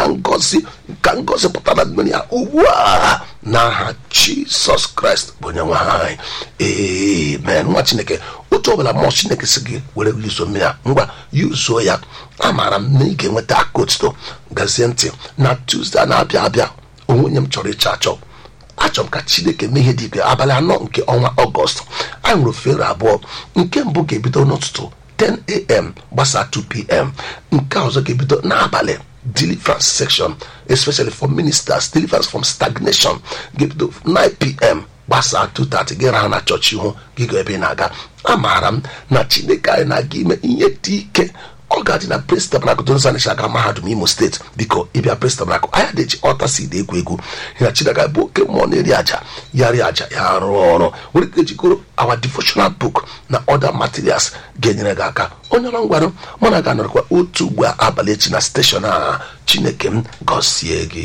ya ngozi ka ngozi pụtara mmiri ya ugbu a n'aha jisọs kraịst bụ onye nwe anyị amen nwa chineke otu ọbụla mmụọ chineke si gị were yuzo mmiri a ngwa yuzuo ya amaara m na ị ga-enweta aka otuto gazie ntị na tuzdee a na-abịa abịa onwenye m chọrọ ịchọ achọ achọrọ m ka chineke mee ihe dị ike abalị anọ nke ọnwa ọgọst anyị nwere ofere abụọ nke mbụ ga-ebido n'ụtụtụ 10am gbasaa 2pm nke ọzọ ga-ebido n'abalị deliverance section especially for ministers deliverance from stagnation ga-ebido 9pm gbasaa 230 gị raha na chọọchị ihu gị ga ebe ị na-aga amaara m na chineke anyị na-aga ime ihe dị ike ọ ga-adị na pres tabanakụ donzanisha aga mahadum imo steeti biko ịbịa pres tabanakụ anya na-eji ọta seed egwu egwu ya chineke bụ oke mmụọ na-eri aja ya rie aja ya rụọ ọrụ nwere ike ejikọrọ our devotional book na other materials ga-enyere gị aka onye ọrụ ngwarụ mụ na ga-anọrọkwa otu ugbu a abalị echi na steshọn a chineke m gọzie gị